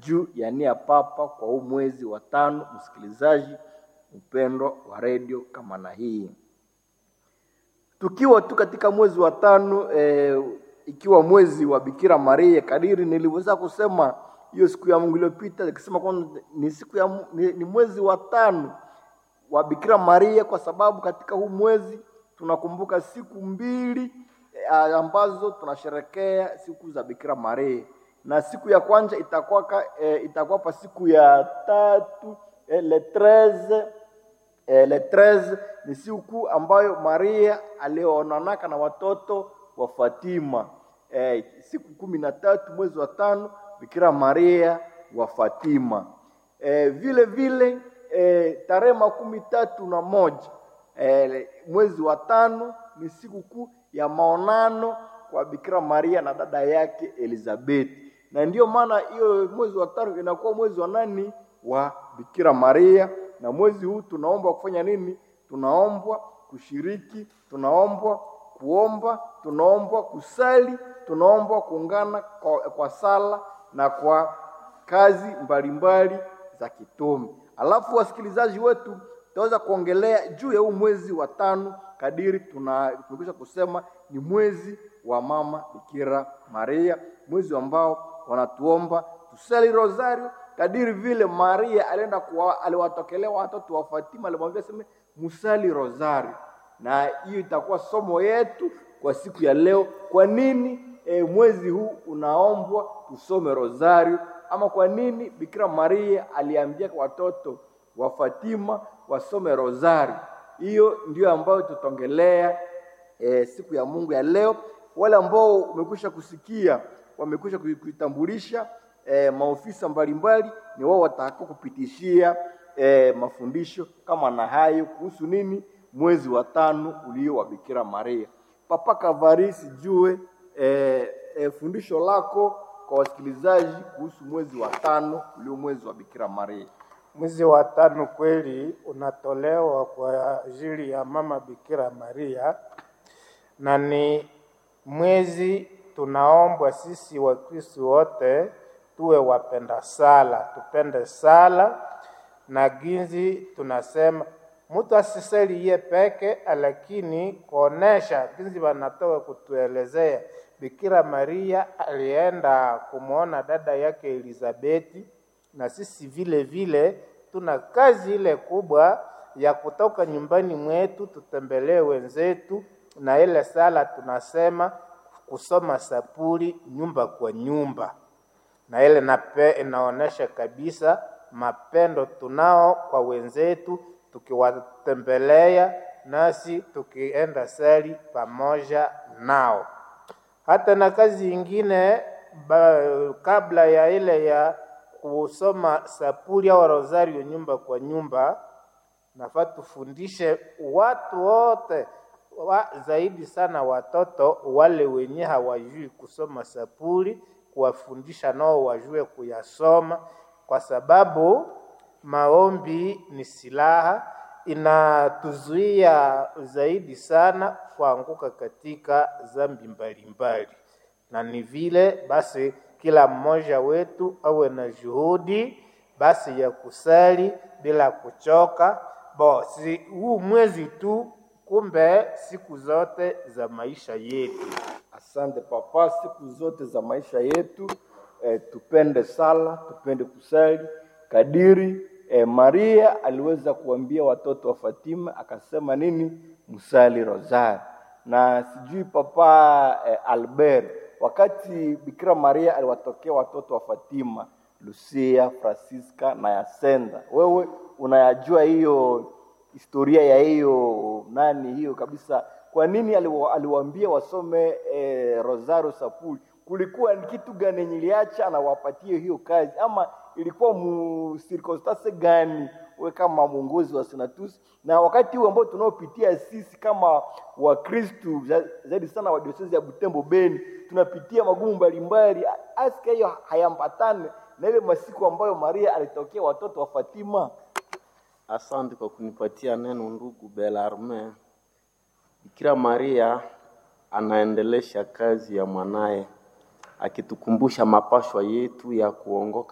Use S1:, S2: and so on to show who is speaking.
S1: juu ya nia papa kwa huu mwezi wa tano. Msikilizaji mpendwa wa redio kama na hii, tukiwa tu katika mwezi wa tano eh, ikiwa mwezi wa Bikira Maria, kadiri nilivyoweza kusema hiyo siku ya Mungu iliyopita, nikisema kwamba ni siku ya Mu- ni, ni mwezi wa tano wa Bikira Maria, kwa sababu katika huu mwezi tunakumbuka siku mbili eh, ambazo tunasherekea siku za Bikira Maria, na siku ya kwanza itakuwa ka- eh, itakuwa pa siku ya tatu eh, le 13 eh, le 13 ni siku ambayo Maria alionanaka na watoto wa Fatima eh, siku kumi na tatu mwezi wa tano Bikira Maria wa Fatima eh, vile vile eh, tarehe makumi tatu na moja eh, mwezi wa tano ni siku kuu ya maonano kwa Bikira Maria na dada yake Elizabeti, na ndiyo maana hiyo mwezi wa tano inakuwa mwezi wa nani wa Bikira Maria, na mwezi huu tunaombwa kufanya nini? Tunaombwa kushiriki, tunaombwa kuomba, tunaombwa kusali, tunaombwa kuungana kwa, kwa sala na kwa kazi mbalimbali za kitume. Alafu wasikilizaji wetu, tutaweza kuongelea juu ya huu mwezi wa tano kadiri tuna tumekwisha kusema ni mwezi wa mama Bikira Maria, mwezi ambao wanatuomba tusali rosario kadiri vile Maria alienda kuwa, aliwatokelea watoto wa Fatima, alimwambia sema musali rosario, na hiyo itakuwa somo yetu kwa siku ya leo. Kwa nini e, mwezi huu unaombwa tusome rosario, ama kwa nini Bikira Maria aliambia watoto wa Fatima wasome rosario? Hiyo ndio ambayo tutaongelea e, siku ya Mungu ya leo. Wale ambao umekwisha kusikia wamekwisha kui- kuitambulisha e, maofisa mbalimbali, ni wao watakao kupitishia e, mafundisho kama na hayo kuhusu nini mwezi wa tano ulio wa Bikira Maria. Papa Kavari, sijue e, e, fundisho lako kwa wasikilizaji kuhusu mwezi wa tano ulio mwezi wa Bikira Maria.
S2: Mwezi wa tano kweli unatolewa kwa ajili ya mama Bikira Maria, na ni mwezi tunaombwa sisi Wakristo wote tuwe wapenda sala, tupende sala na ginzi tunasema mtu asisali ye peke, lakini kuonesha ginzi wanatoka kutuelezea Bikira Maria alienda kumwona dada yake Elizabeti, na sisi vile vile tuna kazi ile kubwa ya kutoka nyumbani mwetu tutembelee wenzetu, na ile sala tunasema kusoma sapuli nyumba kwa nyumba, na ile nape inaonesha kabisa mapendo tunao kwa wenzetu, tukiwatembelea nasi tukienda sali pamoja nao hata na kazi ingine ba, kabla ya ile ya kusoma sapuli au rosario nyumba kwa nyumba, nafaa tufundishe watu wote wa, zaidi sana watoto wale wenye hawajui kusoma sapuli, kuwafundisha nao wajue kuyasoma, kwa sababu maombi ni silaha inatuzuia zaidi sana kuanguka katika dhambi mbalimbali, na ni vile basi kila mmoja wetu awe na juhudi basi ya kusali bila kuchoka. Bo, si huu mwezi tu, kumbe siku zote za maisha yetu.
S1: Asante papa, siku zote za maisha yetu eh, tupende sala, tupende kusali kadiri eh, Maria aliweza kuambia watoto wa Fatima akasema nini? Msali rosari. Na sijui papa eh, Albert, wakati Bikira Maria aliwatokea watoto wa Fatima, Lucia, Francisca na Yasenda, wewe unayajua hiyo historia ya hiyo nani hiyo kabisa kwa nini aliwa- aliwaambia wasome eh, rosario sapuli kulikuwa ni kitu gani yenye iliacha anawapatie hiyo kazi ama ilikuwa mu circumstance gani we kama mwongozi wa senatus na wakati huu ambao tunaopitia sisi kama wakristu za- zaidi sana wa diosezi ya butembo beni tunapitia magumu mbalimbali aska hiyo hayambatane na ile masiku ambayo maria alitokea watoto wa fatima
S3: Asante kwa kunipatia neno ndugu Belarme. Bikira Maria anaendelesha kazi ya mwanaye akitukumbusha mapashwa yetu ya kuongoka